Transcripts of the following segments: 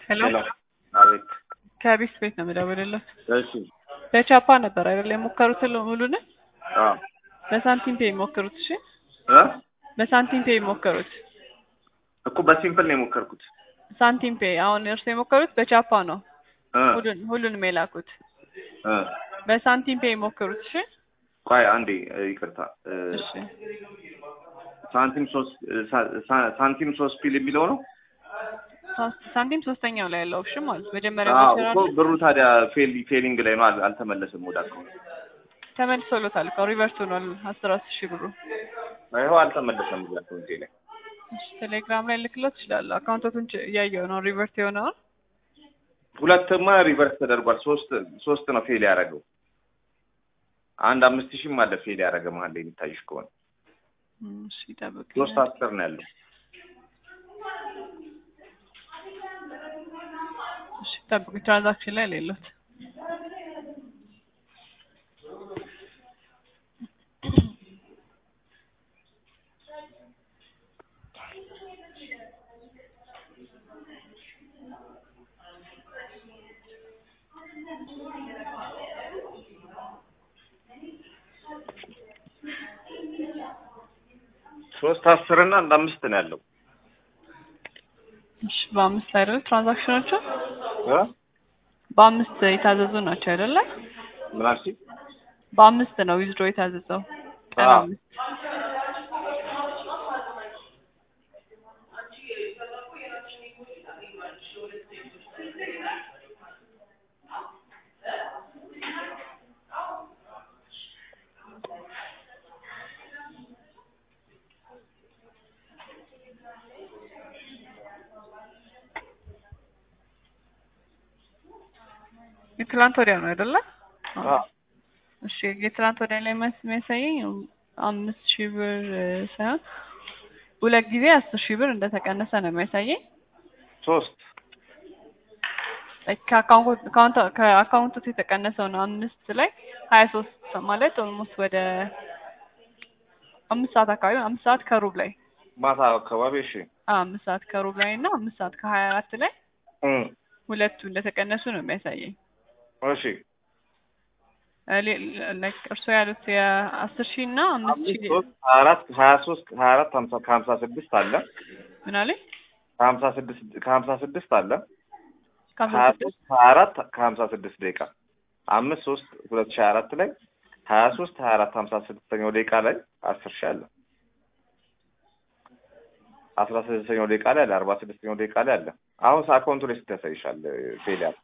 ሄሎ ሄሎ አቤት። ከቢስ ቤት ነው የምደውልልህ። እሺ በቻፓ ነበር አይደል የሞከሩት ሙሉን አዎ በሳንቲም ፔ የሞከሩት። እሺ እ በሳንቲም ፔ የሞከሩት እኮ በሲምፕል ነው የሞከርኩት ሳንቲም ፔ። አሁን እርሱ የሞከሩት በቻፓ ነው እ ሁሉን ሁሉንም የላኩት እ በሳንቲም ፔ የሞከሩት። እሺ ቆይ አንዴ እ፣ ይቅርታ እ፣ እሺ ሳንቲም ሶስት እ፣ ሳ- ሳ- ሳንቲም ሶስት ፒል የሚለው ነው። ሳ- ሳንቲም ሶስተኛው ላይ ያለው እሺ ማለት መጀመሪያ አዎ ሞከራ እኮ ብሩ ታዲያ ፌል ፌሊንግ ላይ ነው አል- አልተመለሰም ወደ አካውንት። ተመልሶሎታል እኮ ሪቨርስ ሆኗል። አስር አስር ሺህ ብሩ ይኸው አልተመለሰም ወደ አካውንቴ ላይ። እሺ ቴሌግራም ላይ ልክሎት ይችላል። አካውንቶቱን ች- እያየው ነው ሪቨርስ የሆነውን ሁለትማ ሪቨርስ ተደርጓል። ሶስት ሶስት ነው ፌል ያደረገው። አንድ አምስት ሺህም አለ ፌል ያደረገ መሀል ላይ የሚታይሽ ከሆነ እም፣ እሺ ጠብቅ ሶስት አስር ነው ያለው። እሺ ጠብቅ ትራንዛክሽን ላይ ሌሎት ሶስት አስር እና አንድ አምስት ነው ያለው እሺ በአምስት አይደል ትራንዛክሽኖቹ እ በአምስት የታዘዙ ናቸው አይደለ? ምን አልሽኝ? በአምስት ነው ዊዝድሮ የታዘዘው ቀን አዎ። አምስት የትላንት ወዲያ ነው አይደለ? አዎ እሺ የትላንት ወዲያ ላይ መስ የሚያሳየኝ አምስት ሺህ ብር እ፣ ሳይሆን ሁለት ጊዜ አስር ሺህ ብር እንደተቀነሰ ነው የሚያሳየኝ። ሶስት ከአካውንት ከአካውንት- ከአካውንቱ የተቀነሰው ነው አምስት ላይ ሀያ ሶስት ማለት ኦልሞስት ወደ አምስት ሰዓት አካባቢ አምስት ሰዓት ከሩብ ላይ ማታ አካባቢ እሺ አዎ፣ አምስት ሰዓት ከሩብ ላይ እና አምስት ሰዓት ከሀያ አራት ላይ እ ሁለቱ እንደተቀነሱ ነው የሚያሳየኝ። እሺ እ፣ ሌ- ላይክ እርስዎ ያሉት የአስር ሺህ እና አምስት አምስት ሺህ ሶስት ሀያ አራት ሀያ ሶስት ሀያ አራት ሀምሳ ከሀምሳ ስድስት አለ ምን አለኝ ከሀምሳ ስድስት ከሀምሳ ስድስት አለ ከአስራ ሀያ ስድስት ሶስት ሀያ አራት ከሀምሳ ስድስት ደቂቃ አምስት ሶስት ሁለት ሺህ ሀያ አራት ላይ ሀያ ሶስት ሀያ አራት ሀምሳ ስድስተኛው ደቂቃ ላይ አስር ሺህ አለ አስራ ስድስተኛው ደቂቃ ላይ አለ አርባ ስድስተኛው ደቂቃ ላይ አለ አሁን አካውንቱ ላይ ስንት ያሳይሻል ፌል ያለ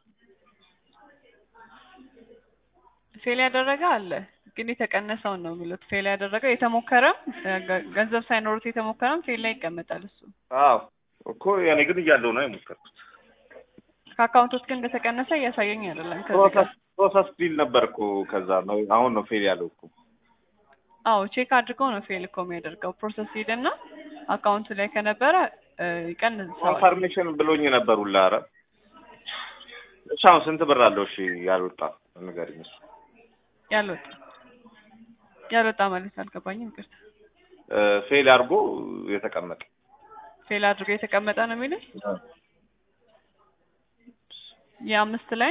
ፌል ያደረገ አለ ግን የተቀነሰውን ነው የሚሉት። ፌል ያደረገ የተሞከረም እ፣ ገ- ገንዘብ ሳይኖሩት የተሞከረም ፌል ላይ ይቀመጣል እሱ። አዎ እኮ ያኔ ግን እያለው ነው የሞከርኩት ከአካውንት ውስጥ ግን እንደተቀነሰ እያሳየኝ አይደለም። ከዚህ ጋር ፕሮሰስ ፕሮሰስ ዲል ነበር እኮ ከዛ ነው አሁን ነው ፌል ያለው እኮ አዎ ቼክ አድርገው ነው ፌል እኮ የሚያደርገው። ፕሮሰስ ሂድና አካውንቱ ላይ ከነበረ እ፣ ይቀንሰዋል። ኮንፈርሜሽን ብሎኝ ነበር ሁላ ኧረ እሺ አሁን ስንት ብር አለው እሺ ያልወጣ ንገሪኝ እሱ ያልወጣ ያልወጣ ማለት አልገባኝም። ይቅርታ እ፣ ፌል አድርጎ የተቀመጠ ፌል አድርጎ የተቀመጠ ነው የሚሉት የአምስት ላይ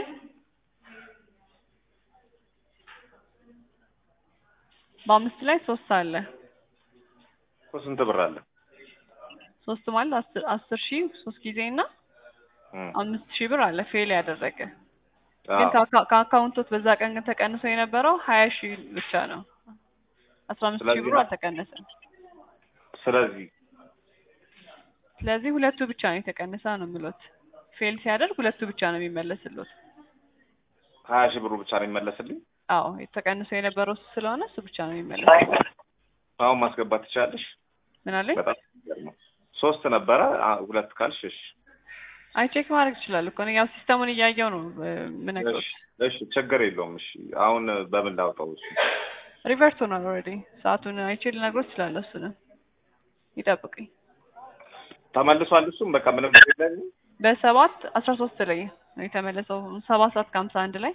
በአምስት ላይ ሶስት አለ። እኮ ስንት ብር አለ ሶስት ማለት አስር አስር ሺህ ሶስት ጊዜ እና እ፣ አምስት ሺህ ብር አለ ፌል ያደረገ አዎ። ግን ከአካ- ከአካውንቶት በዛ ቀን ግን ተቀንሶ የነበረው ሀያ ሺህ ብቻ ነው። አስራ አምስት ሺህ ስለዚህ ብሩ ነው። አልተቀነሰም። ስለዚህ ስለዚህ ሁለቱ ብቻ ነው የተቀነሰ ነው የሚሉት። ፌል ሲያደርግ ሁለቱ ብቻ ነው የሚመለስሉት። ሀያ ሺህ ብሩ ብቻ ነው የሚመለስልኝ አዎ የተቀንሶ የነበረው እሱ ስለሆነ እሱ ብቻ ነው የሚመለስ። አሁን ማስገባት ትችላለሽ ምን አለኝ? በጣም የሚገርም ነው። ሶስት ነበረ አ- ሁለት ካልሽ እሺ አይ ቼክ ማድረግ ይችላል እኮ እኔ ያው ሲስተሙን እያየው ነው ምን እሺ እሺ ችግር የለውም እሺ አሁን በምን ላውጣው እሱ ሪቨርት ሆኗል ኦልሬዲ። ሰዓቱን አይቼ ልነግሮት እችላለሁ። እሱንም ይጠብቅኝ። ተመልሷል እሱም በቃ ምንም የለም በሰባት አስራ ሶስት ላይ ነው የተመለሰው። ሰባት ሰዓት ከሀምሳ አንድ ላይ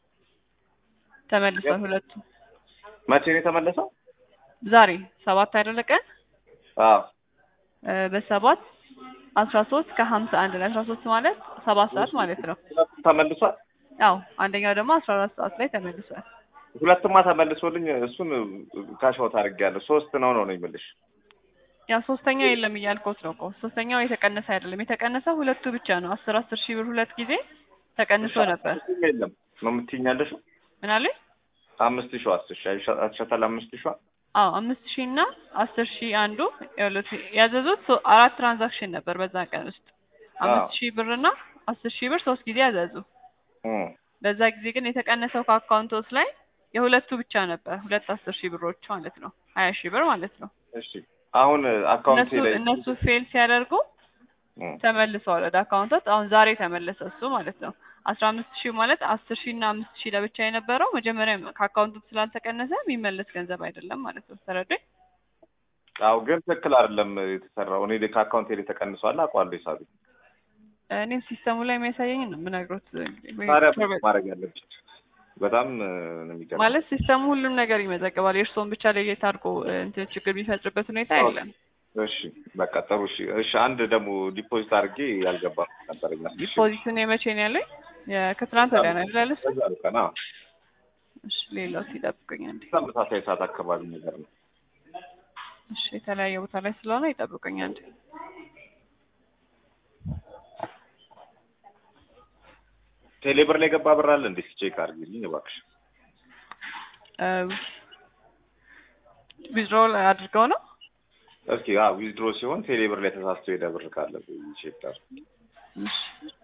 ተመልሷል ሁለቱ። መቼ ነው የተመለሰው ዛሬ ሰባት አይደለ ቀን አዎ እ በሰባት አስራ ሶስት ከሀምሳ አንድ ላይ አስራ ሶስት ማለት ሰባት ሰዓት ማለት ነው። ሁለቱ ተመልሷል። አዎ አንደኛው ደግሞ አስራ አራት ሰዓት ላይ ተመልሷል። ሁለትማ ተመልሶልኝ እሱን ካሻውት አድርጌያለሁ። ሶስት ነው ነው ነው የሚልሽ ያው ሶስተኛው የለም እያልኩት ነው እኮ ሶስተኛው የተቀነሰ አይደለም። የተቀነሰው ሁለቱ ብቻ ነው። አስር አስር ሺህ ብር ሁለት ጊዜ ተቀንሶ ነበር። የለም ነው የምትይኛለሽ? ምን አለኝ? አምስት ሺህ አስር ሺህ አይሻታል? አምስት ሺህ አዎ አምስት ሺህ እና አስር ሺህ አንዱ ያሉት ያዘዙት ሶ- አራት ትራንዛክሽን ነበር በዛ ቀን ውስጥ አምስት ሺህ ብር እና አስር ሺህ ብር ሶስት ጊዜ ያዘዙ። በዛ ጊዜ ግን የተቀነሰው ከአካውንቶስ ላይ የሁለቱ ብቻ ነበር ሁለት አስር ሺህ ብሮች ማለት ነው ሀያ ሺህ ብር ማለት ነው። እሺ አሁን አካውንቴ እነሱ ላይ እነሱ ፌል ሲያደርጉ እም፣ ተመልሰዋል ወደ አካውንቶት። አሁን ዛሬ ተመለሰ እሱ ማለት ነው። አስራ አምስት ሺህ ማለት አስር ሺህ እና አምስት ሺህ ለብቻ የነበረው መጀመሪያ ከአካውንቱ ስላልተቀነሰ የሚመለስ ገንዘብ አይደለም ማለት ነው። ተረዳኝ። አዎ ግን ትክክል አይደለም የተሰራው። እኔ ከአካውንቴ ላይ ተቀንሷል አውቀዋለሁ ሂሳቤ። እኔም ሲስተሙ ላይ የሚያሳየኝ ነው የምነግሮት እንግዲህ ወይ ታዲያ ፕሮቫይድ- ማድረግ ያለብሽ በጣም እ፣ ነው የሚገርመው። ማለት ሲስተሙ ሁሉም ነገር ይመዘግባል። የእርስዎን ብቻ ለየት አድርጎ እ፣ እንትን ችግር የሚፈጥርበት ሁኔታ የለም። እሺ በቃ ጥሩ። እሺ እሺ አንድ ደግሞ ዲፖዚት አድርጌ ያልገባ ነበረኝ። አስር ሺህ ዲፖዚቱን የመቼ ነው ያለኝ? የ- ከትናንት ወዲያ ነው አይደል ያለሽ? በዛ ቀን አዎ፣ እሺ ሌላው ሲጠብቁኝ አንዴ። ተመሳሳይ ሰዓት አካባቢ ነገር ነው። እሺ የተለያየ ቦታ ላይ ስለሆነ ይጠብቁኝ አንዴ። ቴሌብር ላይ ገባ ብር አለ እንዴ? ቼክ አድርጊልኝ እባክሽ። ዊዝድሮል አድርገው ነው እስኪ አዎ ዊዝድሮ ሲሆን ቴሌብር ላይ ተሳስቶ ሄደ ብር ካለ ቼክ አድርጊ። እሺ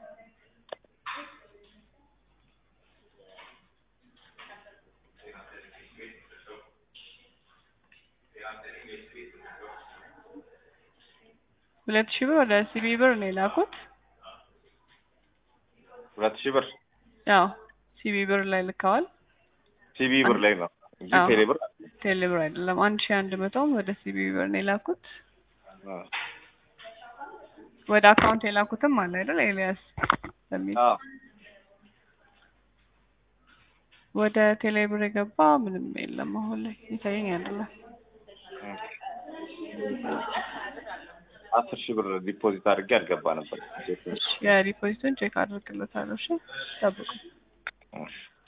ሁለት ሺህ ብር ወደ ሲቢ ብር ነው የላኩት። ሁለት ሺህ ብር ያው ሲቢ ብር ላይ ልከዋል። ሲቢ ብር ላይ ነው እንጂ አዎ። ቴሌብር ቴሌ ብር አይደለም። አንድ ሺህ አንድ መቶም ወደ ሲቢ ብር ነው የላኩት። አዎ ወደ አካውንት የላኩትም አለ አይደል ኤልያስ በሚል አዎ ወደ ቴሌ ብር የገባ ምንም የለም። አሁን ላይ ይታየኝ አይደለም። አስር ሺህ ብር ዲፖዚት አድርጌ አልገባ ነበር። የዲፖዚቱን ቼክ አድርግለታለሁ። እሺ ጠብቁ። እሺ